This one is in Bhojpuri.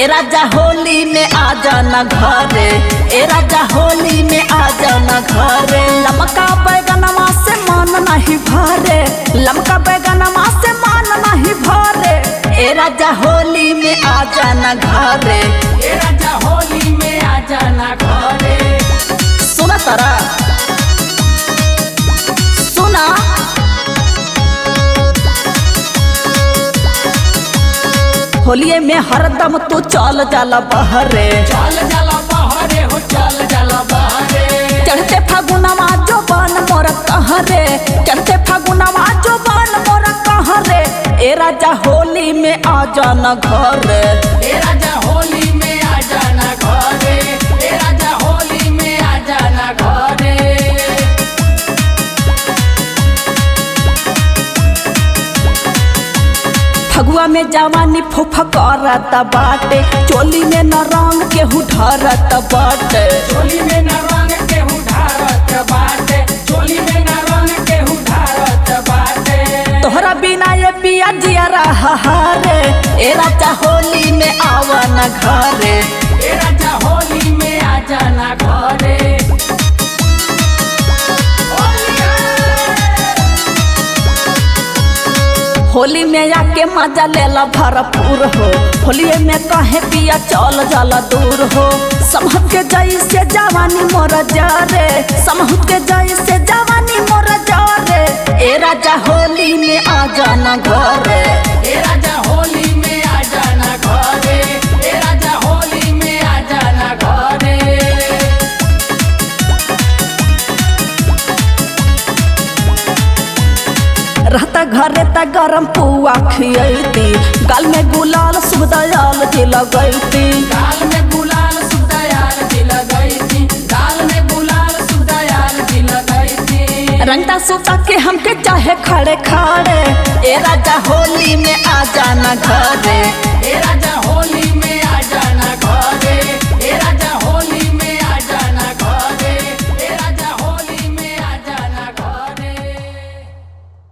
ए राजा होली में आ जाना घरे ए राजा होली में आ जाना घरे लमका बैगनमा से मन नहीं भरे लमका बैगनमा से मन नहीं भरे ए राजा होली में आ जाना घरे ए राजा होली में आ जाना घरे सुना तारा सुना होलिये में हरदम तू चल जाला बहरे चल जाला बहरे हो चल जाला बहरे चढ़ते फागुनमा जो बन मोर कहरे चढ़ते फागुनमा जो बन मोर कहरे ए राजा होली में आ जाना घरे ए राजा होली में आ जाना घरे ए राजा होली में आ जाना घरे फगुआ में जवानी फुफा करत बाटे चोली में न रंग केहू ढरत बाटे चोली में न रंग के उधारत बाटे चोली में न रंग के उधारत बाटे तोहरा बिना ये पिया जिया रहा रे ए राजा होली में आवन घरे ए राजा होली में आ जाना घरे होली में आके मजा लेला भरपूर हो होली में कहे पिया चल जाला दूर हो समहत के जैसे जवानी मोर जारे समहत के जैसे जवानी मोर जारे ए राजा होली में आ जाना घरे ए राजा होली में आ जाना घरे ए राजा होली में आ जाना घरे रहता घरे त गरम पुआ खियती गाल में गुलाल शुभ दयाल जी लगैती गाल में गुलाल सुदयाल जी लगई थी गाल में गुलाल सुदयाल जी लगई थी रंगता सुता के हमके चाहे खड़े खड़े ए राजा होली में आ जाना घरे ए राजा